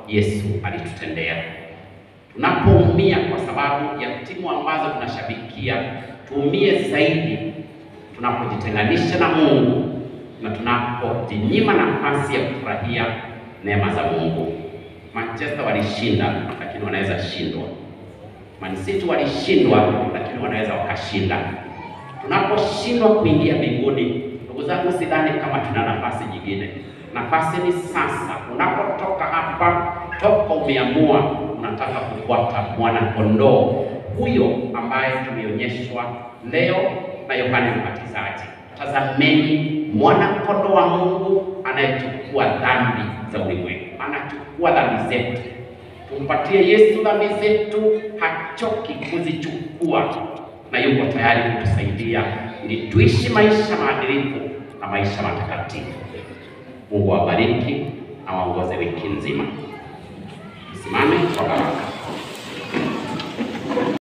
Yesu alitutendea. Tunapoumia kwa sababu ya timu ambazo tunashabikia, tuumie zaidi tunapojitenganisha na Mungu na tunapojinyima nafasi ya kufurahia neema za Mungu. Manchester walishinda, lakini wanaweza shindwa. Man City walishindwa, lakini wanaweza wakashinda. Tunaposhindwa kuingia mbinguni, ndugu zangu, sidhani kama tuna nafasi nyingine. Nafasi ni sasa. Unapotoka hapa, toka umeamua unataka kufuata mwana kondoo huyo ambaye tumeonyeshwa leo na Yohane Mbatizaji. Tazameni mwana kondoo wa Mungu anayechukua dhambi za ulimwengu, anachukua dhambi zetu. Tumpatie Yesu dhambi zetu, hachoki kuzichukua na yuko tayari kutusaidia ili tuishi maisha maadilifu na maisha matakatifu. Mungu awabariki na waongoze wiki nzima. Simame.